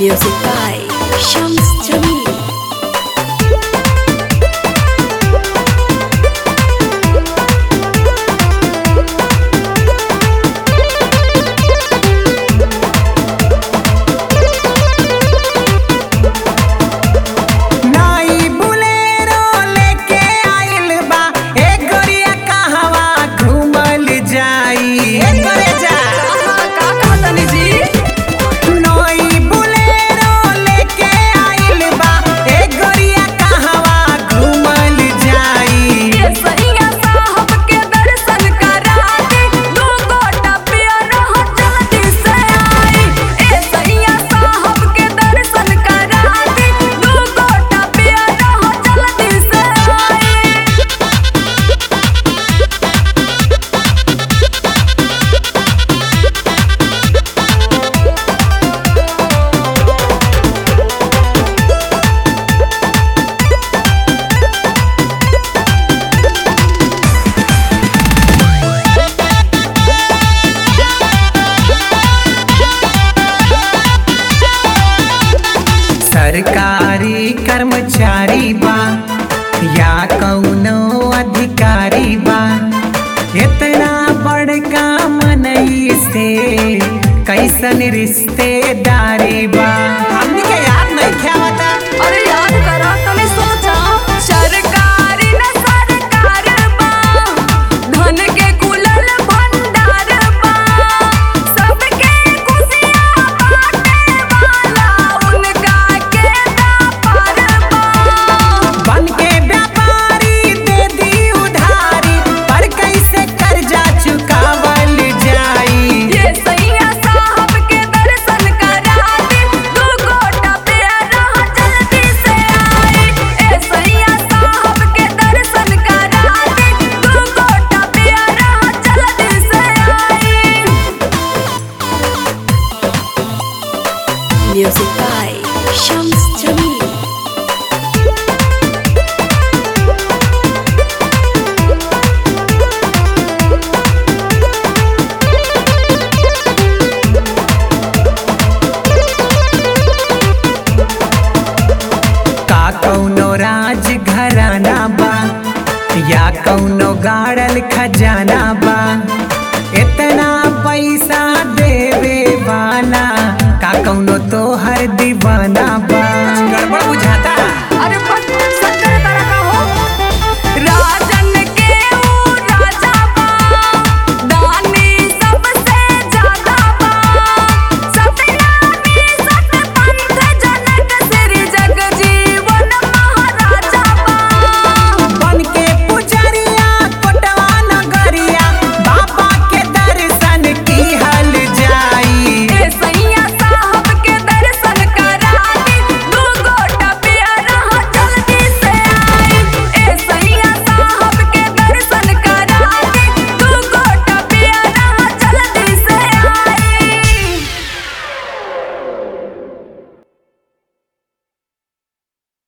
Music by Shams Jamil. नाई Bolero लेके आइल बा ए गोरिया कहवा घूमल जाई ए करे जा नाई बुलेरो लेके आइल बा ए गोरिया कहवा घूमल जाई सरकारी कर्मचारी बा या कौनो अधिकारी बा इतना बड़का मनई से कैसन रिश्तेदारी बा हमनी के याद नहीं खेवता अरे याद करा तने सोचा सरकारी न सरकार बा धन के कुलल भंडार बा सबके खुशियां बांटे वाला उनका के व्यापार बा बन के व्यापारी दे दी उधारी पर कैसे कर्जा चुकावल जाई ये सैया साहब के दर्शन करा दे दू गोटा प्यारा जल्दी से आई ए सैया साहब के दर्शन करा दे दू गोटा प्यारा जल्दी से आई Music by Shams Jamil. का कौनो राज घराना बा या कौनो गाड़ल खजाना